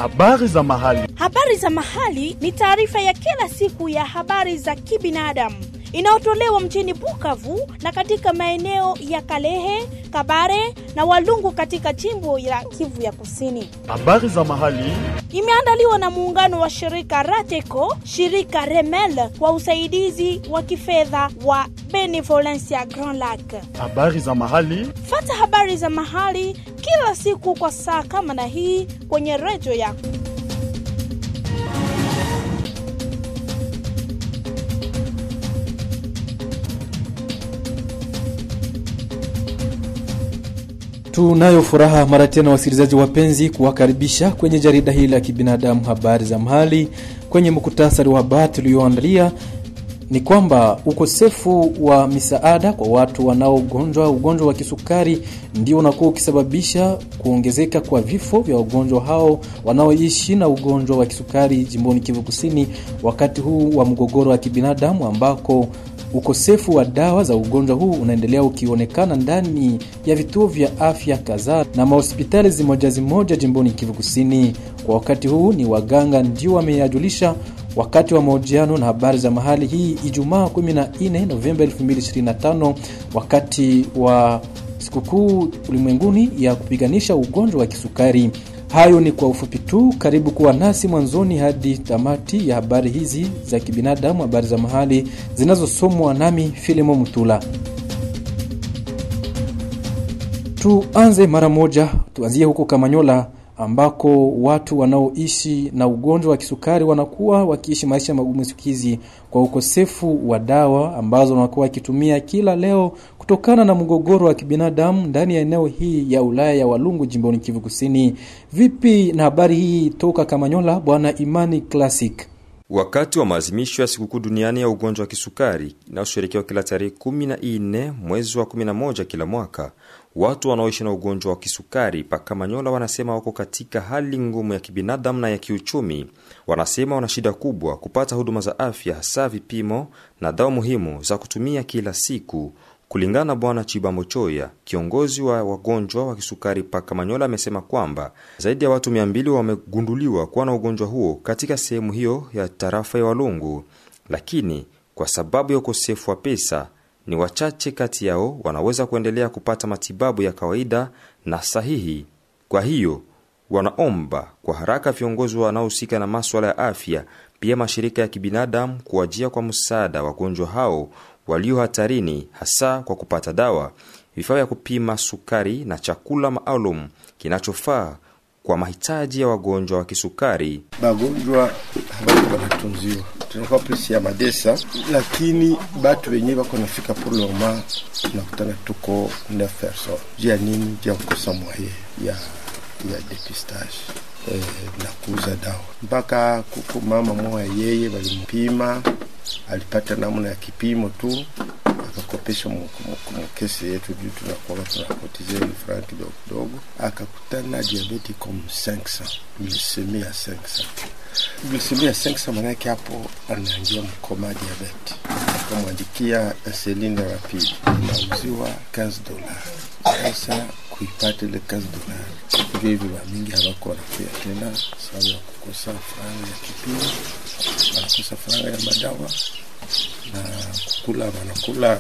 Habari za mahali. Habari za mahali ni taarifa ya kila siku ya habari za kibinadamu inayotolewa mjini Bukavu na katika maeneo ya Kalehe, Kabare na Walungu katika jimbo la Kivu ya Kusini. Habari za mahali. Imeandaliwa na muungano wa shirika Rateco, shirika Remel kwa usaidizi wa kifedha wa Benevolencia Grand Lac. Habari za mahali. Fata habari za mahali kila siku kwa saa kama na hii kwenye redio yako. Tunayo furaha mara tena, wasikilizaji wapenzi, kuwakaribisha kwenye jarida hili la kibinadamu, habari za mahali. Kwenye muktasari wa habari tulioandalia ni kwamba ukosefu wa misaada kwa watu wanaogonjwa ugonjwa wa kisukari ndio unakuwa ukisababisha kuongezeka kwa vifo vya wagonjwa hao wanaoishi na ugonjwa wa kisukari jimboni Kivu Kusini, wakati huu wa mgogoro wa kibinadamu ambako ukosefu wa dawa za ugonjwa huu unaendelea ukionekana ndani ya vituo vya afya kadhaa na mahospitali zimoja zimoja jimboni Kivu Kusini. Kwa wakati huu ni waganga ndio wameyajulisha wakati wa mahojiano na habari za mahali hii Ijumaa 14 Novemba 2025 wakati wa sikukuu ulimwenguni ya kupiganisha ugonjwa wa kisukari. Hayo ni kwa ufupi tu. Karibu kuwa nasi mwanzoni hadi tamati ya habari hizi za kibinadamu, habari za mahali zinazosomwa nami Filimo Mutula. Tuanze mara moja, tuanzie huko Kamanyola ambako watu wanaoishi na ugonjwa wa kisukari wanakuwa wakiishi maisha magumu siku hizi kwa ukosefu wa dawa ambazo wanakuwa wakitumia kila leo kutokana na mgogoro wa kibinadamu ndani ya eneo hii ya Ulaya ya Walungu jimboni Kivu Kusini. Vipi na habari hii toka Kamanyola, bwana Imani Classic? Wakati wa maadhimisho ya sikukuu duniani ya ugonjwa wa kisukari inayosherekewa kila tarehe 14 mwezi wa 11 kila mwaka, watu wanaoishi na ugonjwa wa kisukari Pakamanyola wanasema wako katika hali ngumu ya kibinadamu na ya kiuchumi. Wanasema wana shida kubwa kupata huduma za afya, hasa vipimo na dawa muhimu za kutumia kila siku. Kulingana na Bwana Chibambo Choya, kiongozi wa wagonjwa wa kisukari Pakamanyola, amesema kwamba zaidi ya watu mia mbili wamegunduliwa kuwa na ugonjwa huo katika sehemu hiyo ya tarafa ya Walungu, lakini kwa sababu ya ukosefu wa pesa ni wachache kati yao wanaweza kuendelea kupata matibabu ya kawaida na sahihi. Kwa hiyo wanaomba kwa haraka viongozi wanaohusika na maswala ya afya, pia mashirika ya kibinadamu kuwajia kwa msaada wagonjwa hao walio hatarini, hasa kwa kupata dawa, vifaa vya kupima sukari na chakula maalum kinachofaa kwa mahitaji ya wagonjwa wa kisukari. Bagonjwa habako banatunziwa tunakuwa plisi ya madesa, lakini batu wenyewe bako nafika pour le moment, tunakutana tuko neuf personnes. Juu ya nini? Juu ya kukosa mwaye ya ya depistage eh, na kuuza dawa. Mpaka kuko mama moya yeye walimpima, alipata namna ya kipimo tu akakopesha mkesi yetu juu tunakuwa tunakotize franga kidogo kidogo, akakutana diabeti comme 500 glisemi ya 500 glisemi ya 500, manake hapo anaingia mkoma diabeti. Akamwandikia insuline rapide inauziwa 15 dola. Sasa kuipata ile 15 dola ndio hivi wamingi hawako wanakuya tena sababu ya kukosa franga ya kipimo, wanakosa franga ya madawa na kukula wanakula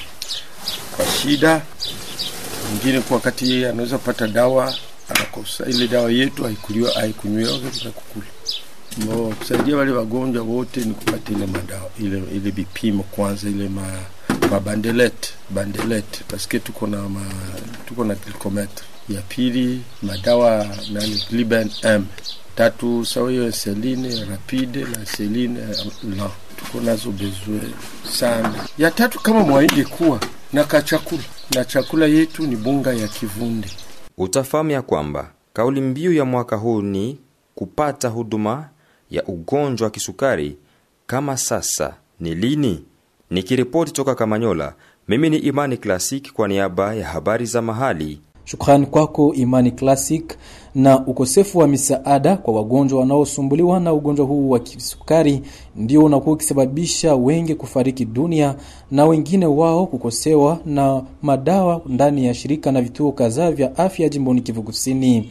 kwa shida. Mwingine kwa wakati yeye anaweza pata dawa anakosa ile dawa yetu haikuliwa haikunywiwa na kukula. Mbo kusaidia wale wagonjwa wote ni kupata ile madawa ile ile vipimo kwanza, ile ma mabandelete bandelete, paske tuko na ma, tuko na glucometre ya pili, madawa nani Gliben M tatu sawa hiyo insuline rapide na insuline la tuko nazo bezwe sana. Ya tatu kama mwaidi kuwa na kachakula na chakula yetu ni bunga ya kivunde. Utafahamu ya kwamba kauli mbiu ya mwaka huu ni kupata huduma ya ugonjwa wa kisukari kama sasa ni lini. Nikiripoti toka Kamanyola, mimi ni Imani Klasik kwa niaba ya habari za mahali. Shukrani kwako Imani Classic. Na ukosefu wa misaada kwa wagonjwa wanaosumbuliwa na ugonjwa huu wa kisukari ndio unakuwa ukisababisha wengi kufariki dunia na wengine wao kukosewa na madawa ndani ya shirika na vituo kadhaa vya afya jimboni Kivu Kusini.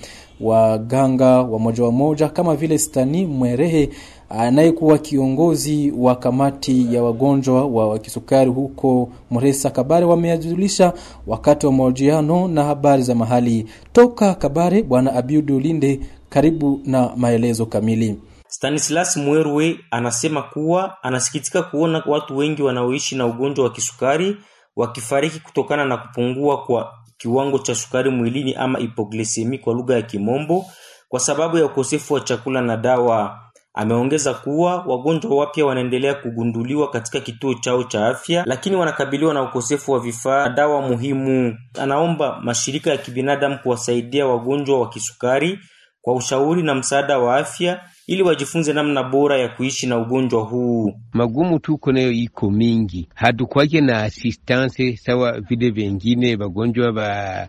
Waganga wa moja wa moja kama vile Stani Mwerehe anayekuwa kiongozi wa kamati ya wagonjwa wa kisukari huko Mresa Kabare wameajulisha wakati wa mahojiano na habari za mahali toka Kabare. Bwana Abiudu Linde, karibu na maelezo kamili. Stanislas Mwerwe anasema kuwa anasikitika kuona watu wengi wanaoishi na ugonjwa wa kisukari wakifariki kutokana na kupungua kwa kiwango cha sukari mwilini ama hipoglisemi kwa lugha ya Kimombo, kwa sababu ya ukosefu wa chakula na dawa. Ameongeza kuwa wagonjwa wapya wanaendelea kugunduliwa katika kituo chao cha afya, lakini wanakabiliwa na ukosefu wa vifaa na dawa muhimu. Anaomba mashirika ya kibinadamu kuwasaidia wagonjwa wa kisukari kwa ushauri na msaada wa afya ili wajifunze namna bora ya kuishi na ugonjwa huu. Magumu tuko nayo iko mingi, hatukwake na assistance sawa vile vengine wagonjwa ba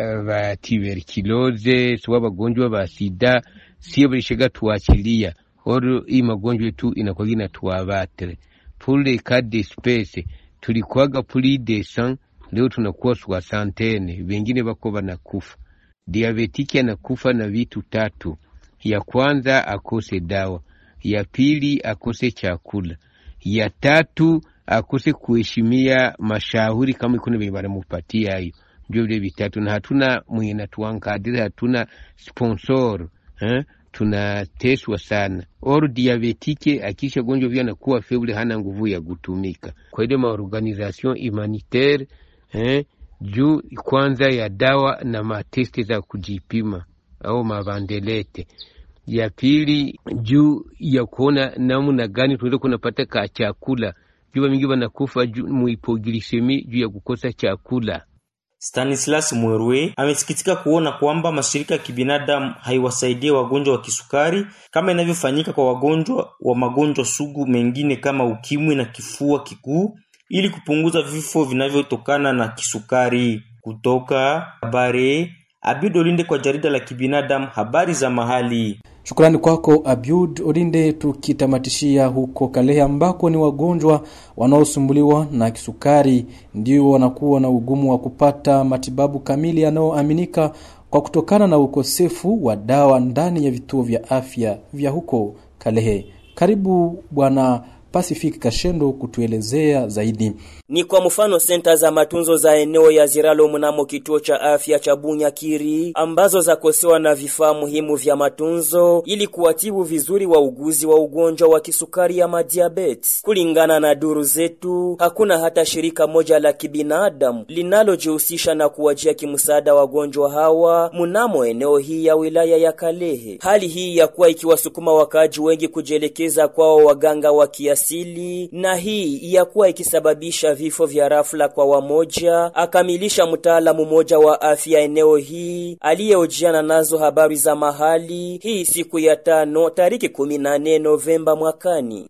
ba tuberculose sawa wagonjwa ba sida, sio balishaga tuachilia oro hii magonjwa tu inakuwa inatuabatre pour les cas d'espèce tulikuwaga plus de 100 leo tunakuwa soixantaine, wengine bako banakufa. Diabetiki anakufa na vitu tatu ya kwanza akose dawa, ya pili akose chakula, ya tatu akose kuheshimia mashauri kama iko venye banamupatia hayo. Ndio vile vitatu, na hatuna mwenye natuankadiri, hatuna sponsor eh? Tunateswa sana or diabetike akisha gonjwa vya anakuwa feble, hana nguvu ya kutumika. Kwa ile maorganisation humanitaire eh? juu kwanza ya dawa na matesti za kujipima au mavandelete ya pili juu ya kuona namna gani tunaweza kunapata ka chakula juu mingi wanakufa muhipoglisemi juu ya kukosa chakula. Stanislas Mwerwe amesikitika kuona kwamba mashirika ya kibinadamu haiwasaidie wagonjwa wa kisukari kama inavyofanyika kwa wagonjwa wa magonjwa sugu mengine kama ukimwi na kifua kikuu ili kupunguza vifo vinavyotokana na kisukari. Kutoka habari Abid Olinde kwa jarida la kibinadamu habari za mahali. Shukrani kwako Abiud Olinde. Tukitamatishia huko Kalehe ambako ni wagonjwa wanaosumbuliwa na kisukari ndio wanakuwa na ugumu wa kupata matibabu kamili yanayoaminika kwa kutokana na ukosefu wa dawa ndani ya vituo vya afya vya huko Kalehe. Karibu Bwana Pacific Kashendo kutuelezea zaidi. Ni kwa mfano senta za matunzo za eneo ya Ziralo mnamo kituo cha afya cha Bunyakiri ambazo zakosewa na vifaa muhimu vya matunzo ili kuwatibu vizuri wauguzi wa ugonjwa wa kisukari ya madiabetes. Kulingana na duru zetu, hakuna hata shirika moja la kibinadamu linalojihusisha na kuwajia kimsaada wagonjwa hawa mnamo eneo hii ya wilaya ya Kalehe. Hali hii ya kuwa ikiwasukuma wakaaji wengi kujielekeza kwao waganga wa kiasili na hii ya kuwa ikisababisha vifo vya rafla kwa wamoja, akamilisha mtaalamu mmoja wa afya eneo hii aliyeojiana nazo habari za mahali hii siku ya tano tariki 14 Novemba mwakani.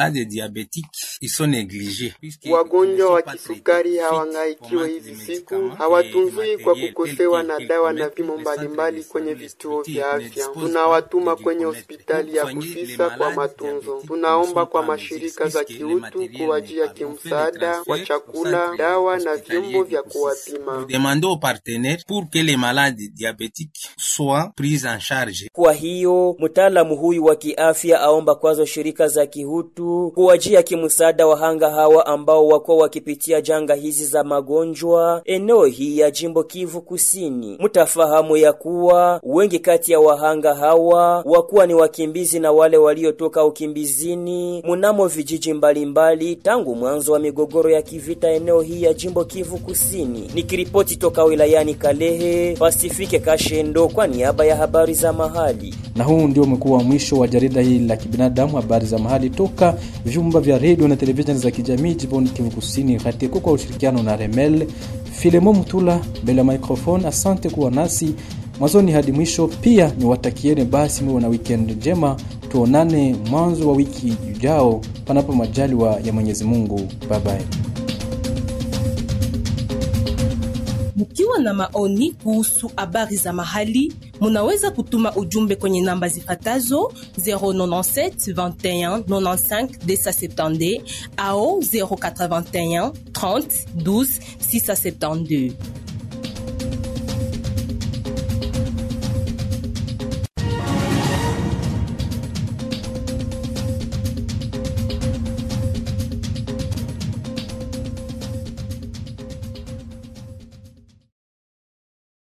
Wagonjwa wa kisukari hawangaikiwe hizi siku, hawatunzwi kwa kukosewa na dawa na vimo mbalimbali kwenye vituo vya afya. Tunawatuma kwenye hospitali ya Kusisa kwa matunzo. Tunaomba kwa mashirika za kiutu kuwajia kimsaada wa chakula, dawa na vyombo vya kuwapima. Kwa hiyo mtaalamu huyu wa kiafya aomba kwazo shirika za kihutu kuwajia kimsaada wahanga hawa ambao wako wakipitia janga hizi za magonjwa eneo hii ya jimbo Kivu Kusini. Mtafahamu ya kuwa wengi kati ya wahanga hawa wakuwa ni wakimbizi na wale waliotoka ukimbizini mnamo vijiji mbalimbali mbali, tangu mwanzo wa migogoro ya kivita eneo hii ya jimbo Kivu Kusini. Nikiripoti toka wilayani Kalehe, Pasifike Kashendo kwa niaba ya habari za mahali. Na huu ndio umekuwa mwisho wa jarida hili la kibinadamu, habari za mahali toka vyumba vya redio na televisheni za kijamii jimboni Kivu Kusini, Hatiko kwa ushirikiano na Remel Filemo Mutula mbele ya microphone. Asante kuwa nasi mwanzoni hadi mwisho. Pia niwatakieni basi muwe na weekend njema, tuonane mwanzo wa wiki ujao, panapo majaliwa ya Mwenyezi Mungu. Bye bye. Mkiwa na maoni kuhusu habari za mahali, munaweza kutuma ujumbe kwenye namba zifatazo 097 21 95 270 au 081 30 12 672.